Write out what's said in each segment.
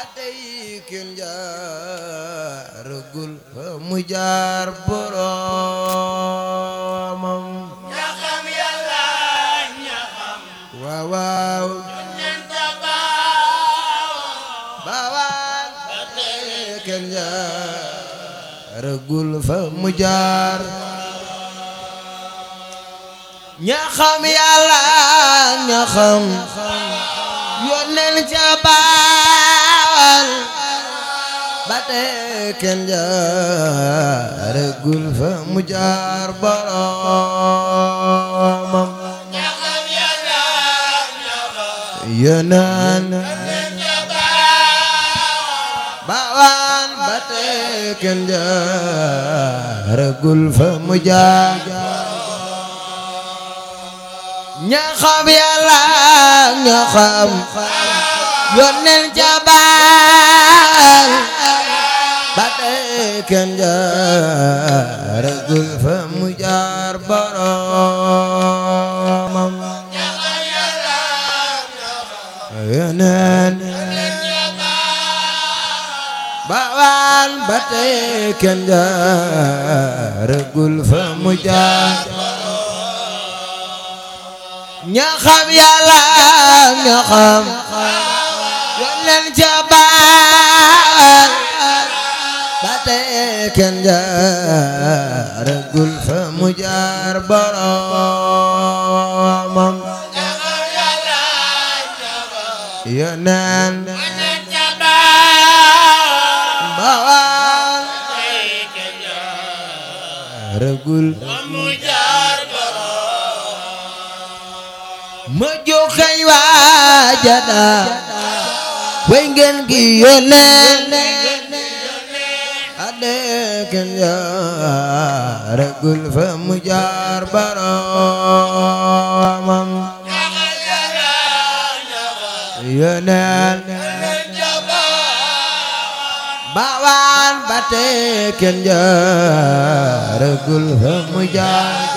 tey kenn jaaragul fa mu jaar boromam ña xam yàlla ña xam waaw waaw nen tabaaw baawaan ba tey kenn jaaragul fa mu jaar ña xam yàlla ña xam yónneen ca baawal ba tey kenn jaaragul fa mu jaar boromam ña xam yàlla ña xam yónneen nen tabaaw baawaan ba tey kenn jaaragul fa mu jaar ña xam yàlla ña xam yónneen ca baal ba tey kenn jaaragul fa mu jaar boromam ña xam yàlla ña xam yónneen nen tabaaw baawaan ba tey kenn jaaragul fa mu jaar ña xam yàlla ña xam yónneen ca baal ba tey kenn jaaragul fa mu jaar boromam ña xam yàlla ña xam yónneen nen tabaaw baawaan tey kenn jaaragul mu jaar borom ma joxañ waajada way ngeen gi yónneen ade kenn jaaragul fa mu jaar boromam ña xam yàlla ña xam yónneen nen tabaaw baawaan ba tey kenn jaaragul fa mu jaar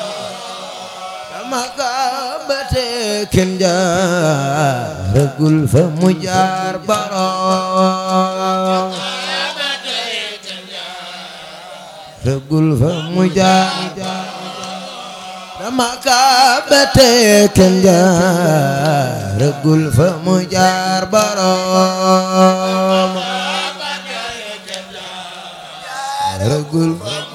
dama ka ba tey kenn jaaragul fa mu jaar borom ragul fa mu jaar dama ka ba tey kenn jaaragul fa mu jaar borom ragul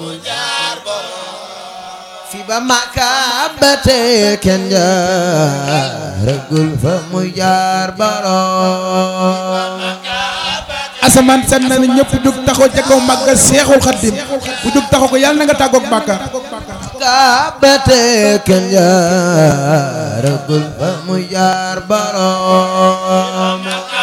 fi ba maka ba tey kenn jaaragul fa mu jaar borom asamaan san na ne ñëpp jug taxaw ca kaw màggal seexul xaddim bu jug taxaw ko yàlla na nga tàggoog bàkkaar ka ba tey kenn jaaragul fa mu jaar borom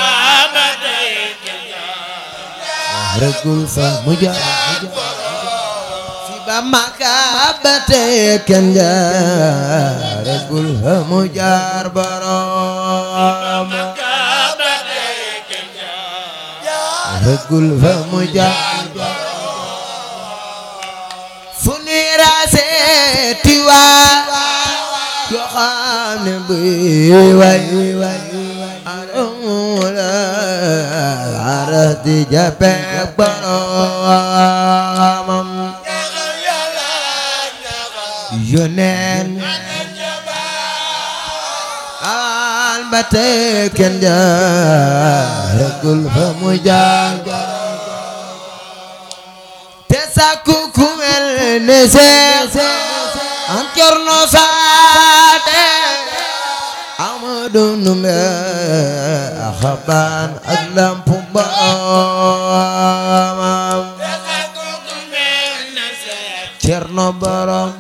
ragul fa mu jaar fi ba maka ba tey kenn jaaragul fa mu jaar borom ragul fa mu jaar fu ni raase tiwa yoo xam ne buy way aramula aras di jabe boromam yoneen al ba tey kenn jaaragul fa mu jaar te sakku ku mel ne seex am corno saate amadu numbe xabaan ak lampu boromam cerno borom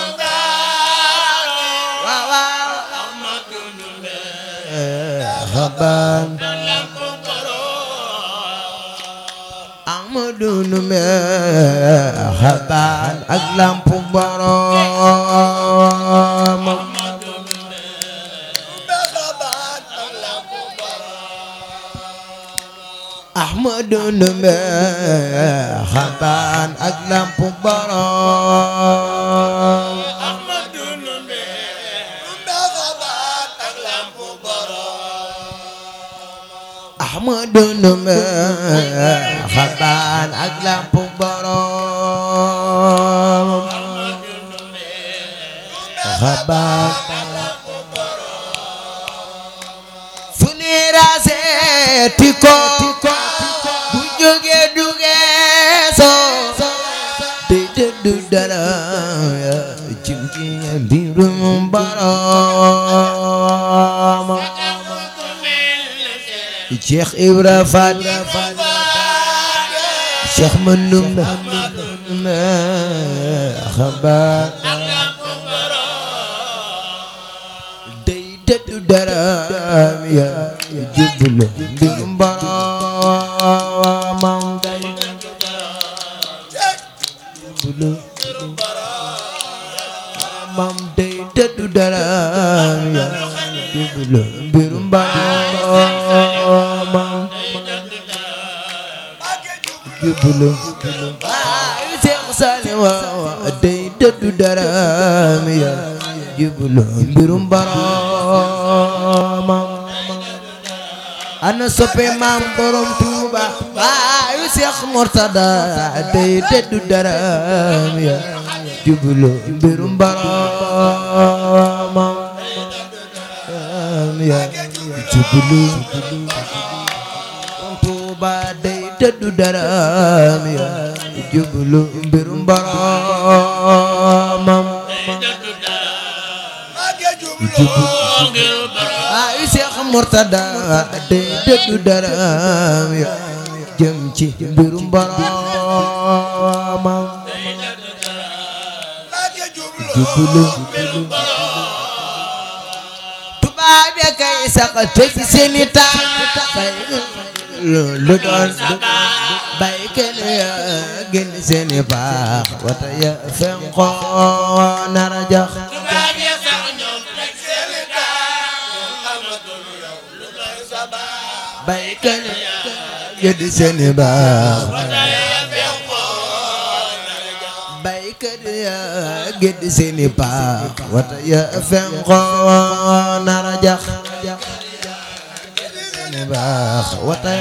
waaw waaw xabaan amadu numbe xabaan ak lampu boromam Ahmadu Ndumbe xabaan ak lampu borom Ahmadu Ndumbe xabaan ak lamp borom xabaan fu ni raseeti ko bu jóge duge soo dey tëddu dara ci mbirum borom Cheikh Ibra Fall Cheikh Mandumbe xabaar day tëddu dara ya jublu mbirum boromam day jublu mam day tëddu dara ya jublu mbirum boromam jublu waaye Seex Saaliw day tëddu dara ya jublu mbirum boromam ana soppe maam borom Tuuba waaye Seex Murtada day tëddu dara ya jublu mbirum boromam ya jublu Tuuba day tëddu dara ya jublu mbirum boromam ay Seex Murtada day tëddu dara ya jëm ci mbirum boromam jublu tubaab ya kay sax tëj seeni tànk lu doon bay kenn ya gën seeni baax wata ya fenqo nara jax bay kenn ya gën seeni baax bay kenn ya gën seeni baax wata ya fenqo nara jax seeni baax wata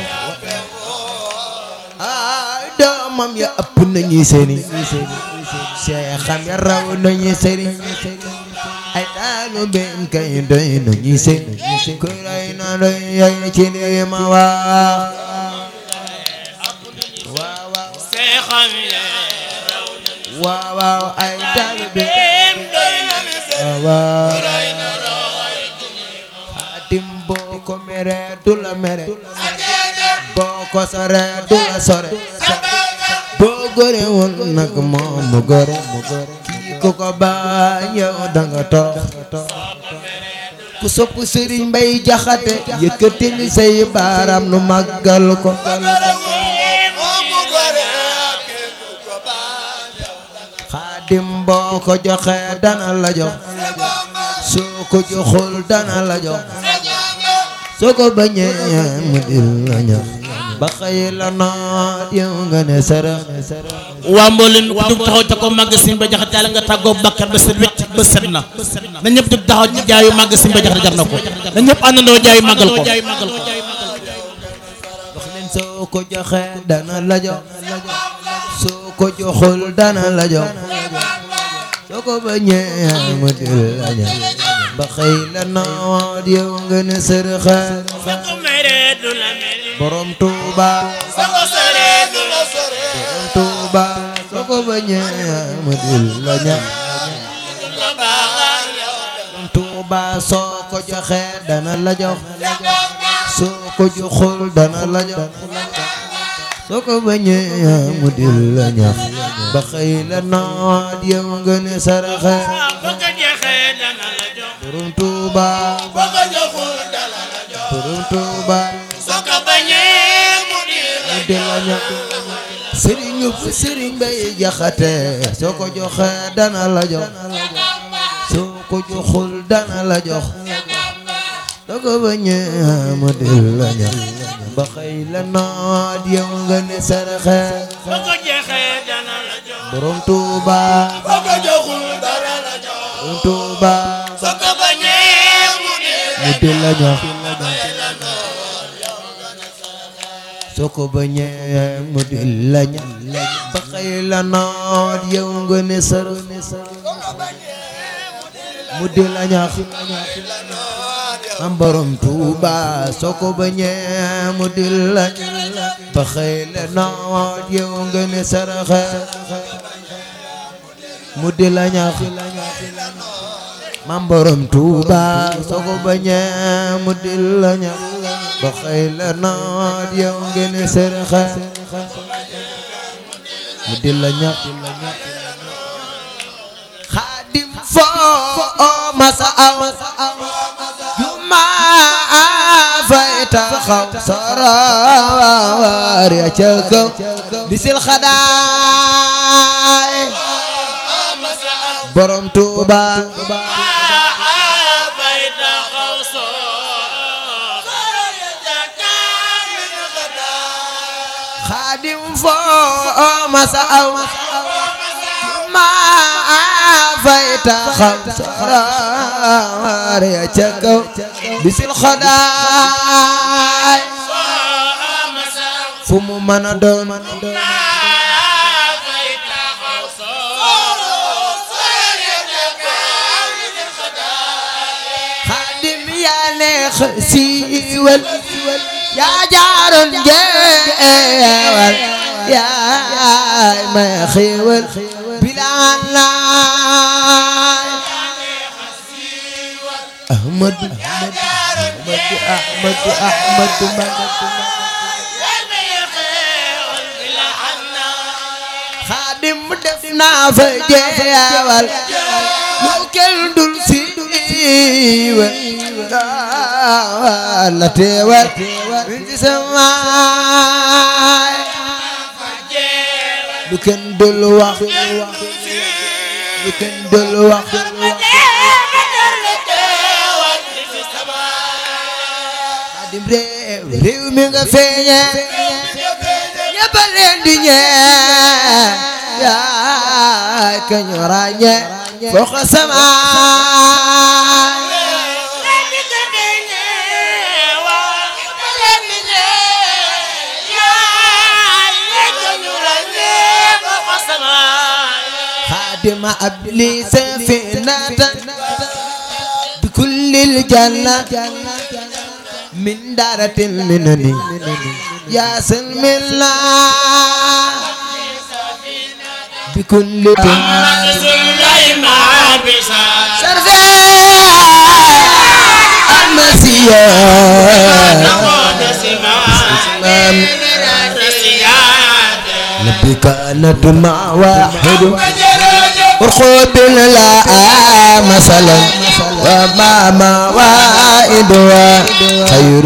ay doomam ya ëpp nañu seeni seexam ya raw nañu sëriñ ay daanu benn kay doy nañu seeni ku ray na doy yay ci li ma wax waaw waaw waaw waaw ay daanu benn waaw waaw xaatim boo ko mere du la mere boo ko sore du la sore boo gore woon nag moom mu gore kii ku ko bañ yow danga toox ku sopp sëriñ mbay jaxate yëkkatil say baaraam nu màggal ko xaadim boo ko joxe dana la jox soo ko joxul dana la jox soo ko bañee mu dil la ñax ba xëy la noot yow nga ne sarax waa mboolem ku dugg taxaw ca ko magasin ba jaxate yàlla nga tàggoo bakkar ba set wecc ba set na na ñëpp dugg taxaw ci jaayu magasin ba jaxate jar na ko na ñëpp àndandoo jaayu màggal ko wax leen soo ko joxe dana la jox soo ko joxul dana la jox soo ko bañee mu dil la ñax ba xëy la noot yow nga ne sarax borom Tuuba borom Tuuba soo ko bañee mu dil la ñax borom Tuuba soo ko joxe dana la jox soo ko joxul dana la jox soo ko bañee mu dil la ñax ba xëy la noot yow nga ne saraxe borom Tuuba borom Tuuba mu dil la ñax sëriñ yu sëriñ bay jaxate soo ko joxe dana la jox soo ko joxul dana la jox soo ko bañee mu dil la ñax ba xëy la noot yow nga ne saraxe borom Tuuba borom Tuuba mu dil la ñax soo ko bañee mu di la ña ba xëy la noot yow nga ne sër mu di la ñax am borom Tuuba soo ko bañee mu di la ba xëy la noot yow nga ne saraxe mu di la ñax mam borom Tuuba soo ko bañee mu di la ñax ba xëy la noot yow nga ne saraxe mu di la ñax xaadim foo masa aw juma fay taxaw saraar ya ca kaw di sil xadaay borom Tuuba xaadim foo masa aw ma fay taxaw saraar ya ca kaw bisil xadaay fu mu mën a doon xaadim yaa neex siiwal yaa jaaroon jeewal yaay may xiiwal bilaan laay ahmadu ahmadu ahmadu ahmadu xaadim def naa fa jeewal lu kenn dul siiwal la teewal ci samaay lu kenn dul wax lu kenn dul wax xaadim réew réew mi nga feeñe ñëpp a leen di ñee yaay ka ñu ràññe fokk samaay خادم أبلي سفينة بكل الجنة من دارة المنن يا سلم الله بكل سرفي المسيح نبي كانت مع واحد ارخب لا مثلا وما موائد خير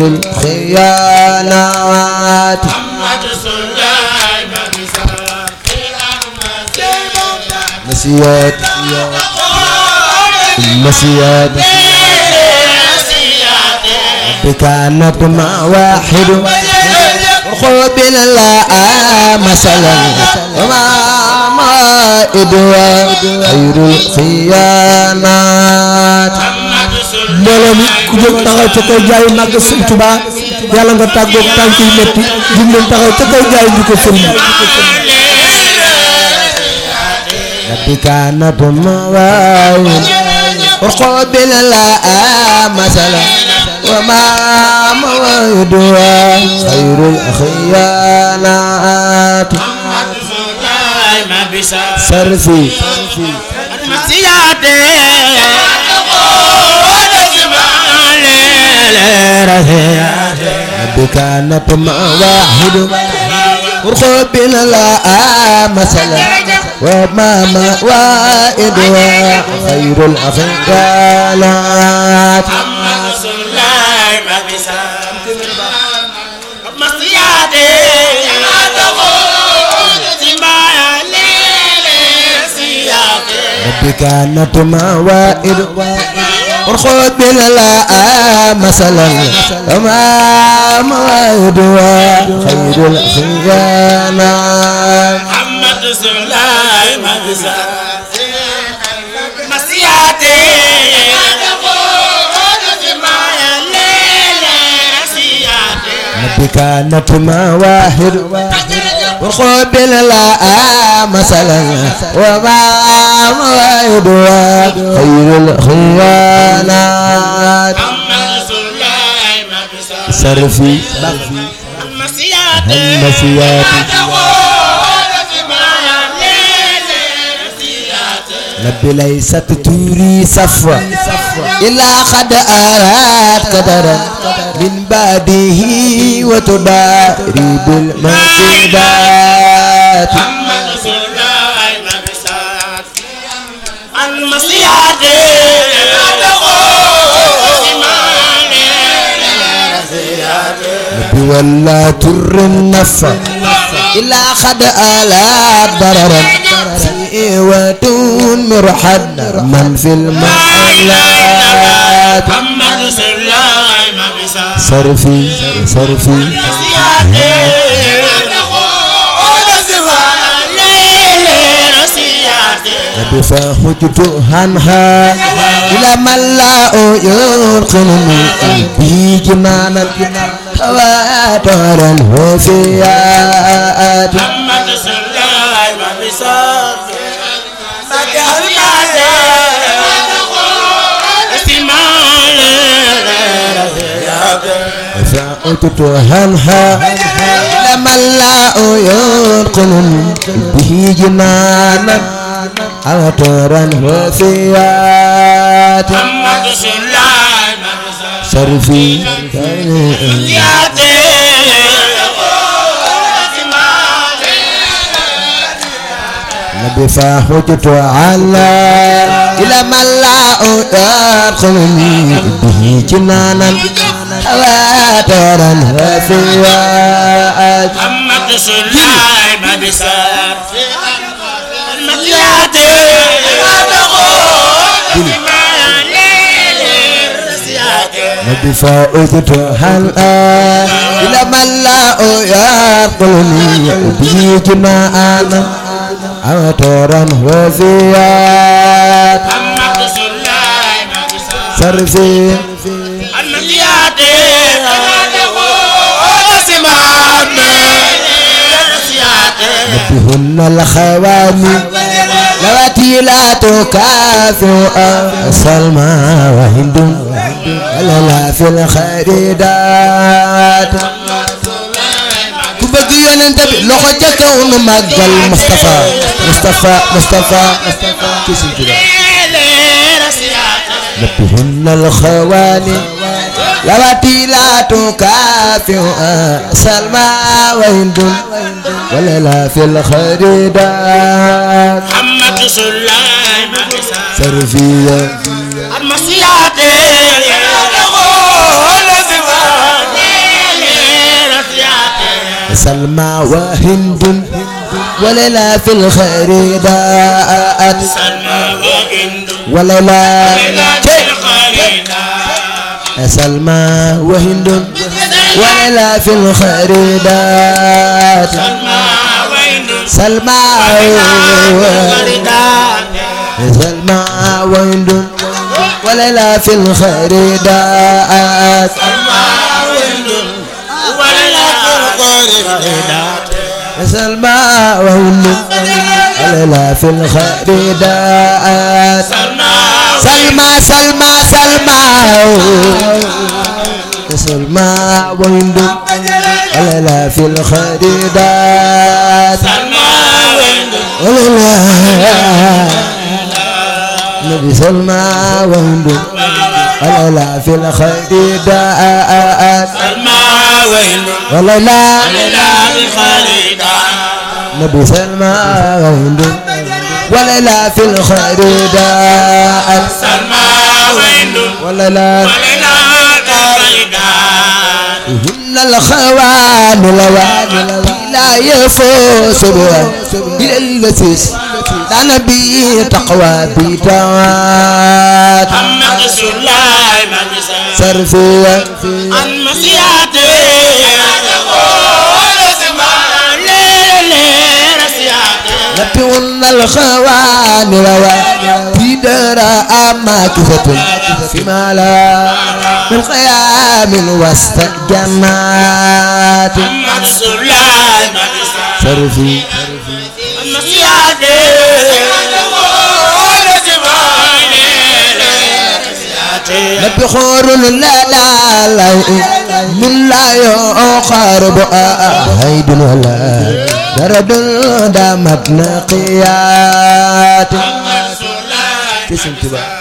الخيانات مسيات مسيات نبي كانت مع واحد خذ لا مثلا وما ما إدوى خير الخيانات mbooloo mi ku jóg taxaw ca kaw jaayu màgg sëñ Tuba yàlla nga tàggoog tànk yu métti jug leen taxaw ca kaw jaayu ñu ko sëriñ نبي كانت مواعيد وخذ لا مثلا وما موعدها خير الخيانات سرفي نبي كانت مواعيد وخذ لا مثلا وما موائدها خير الخيانات ربي كانت موائد ورخذ لا مثلا وما موائدها خير الخيانات ربي كانت مواهب وقبل لا مثلا وما مواهب خير الخيانات صرفي همسياتي ربي ليست توري صفوة إلا قد أراد قدرا من بعده وتباري بالمنكبات ربي ولا تر النفع إلا قد ألات ضررا في ودون مرحد من في المحلات صرفي صرفي ربي فهجت عنها إلى من لا يرقنني به جنانا تواترا وفيات فأتت عنها إلى من لا يرقنني به جنانا تواترا وفيات صرفي نبي فحجت على إلى من لا يدخلني به جنانا تواترا وفيات محمد سليمان بسار المكياتي نبي فحجت على إلى من لا يدخلني به جنانا تواترا وفيات محمد سليمان بسار صرفي المكياتي سمان بهن الخواني لواتي لا تكافئ سلمى وهند ولا لا في الخريدات ku bëgg yonent bi loxo ca kaw nu màggal Moustapha Moustapha Moustapha ci Sëñ Tuubaa بهن الخواني لواتي لا تكافئ سلمى وهند ولا لا في الخريدات محمد سليمان بسار سرفية المسياتي سلمى وهند ولا لا في الخريدات ولا لا سلمى وهند ولا لا في الخريدات سلمى سلمى وهند ولا لا في الخريدات سلمى وهند ولا لا في الخريدات سلمى سلمى سلمى سلمى وهند ولا لا في الخريدات ولا لا نبي سلمى وهند ولا لا في الخريدات ولا لا نبي سلمى وهند ولا لا في الخريدات ولا لا هن الخوان لوان لا يفوز بها إلى البسيس لا نبي تقوى بيتوات صرفية نبي هن الخوان لوان بدرا ماكثة فيما لا من خيام وسط جنات صرفي نبي خور لا لا لا من لا يقارب هيد ولا درد دامت نقيات كسم تبا